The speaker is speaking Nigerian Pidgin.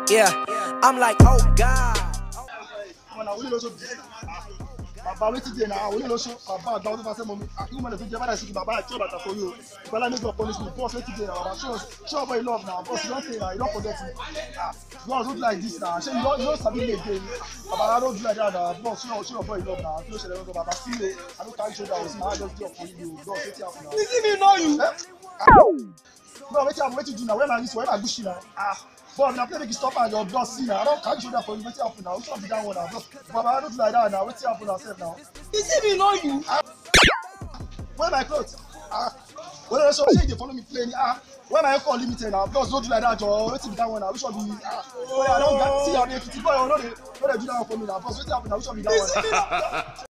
Yeah, I'm like, oh God. wọn àwọn onílò ṣó bàbá wetin dey na àwọn onílò ṣó bàbá àgbà wọn tó fà sẹ́ mọ́ mi àkíkú mọ́lẹ̀ tó jẹ́ bá dà sí bàbá àti ọ̀bàtà for you ìpàlà make God punish me boss wetin dey na bàbá show show boy love na boss you don say na you don forget me ah boss don't like this na ṣé you don you don sabi me again bàbá i no do like that na boss show show boy love na kí ló ṣẹlẹ̀ lọ́dọ̀ bàbá still dey i no carry shoulder o na i just dey up for you boss wetin happen na. Is it me know you? no wetin happen wetin do na when na this when na gushi na ah but na play make you stop am your boss see na i don carry shoulder for you wetin happen na which one be that one na boss baba i no do like that na wetin happen na sef na. Is it me know you? wear my cloth ah wey dey show say you dey follow me play ni ah wear my call limited na plus no do like that jor wetin be that one na which one be ah oya i don gats see how dey fiti boy o no dey no dey do that one for me na plus wetin happen na which one be that one.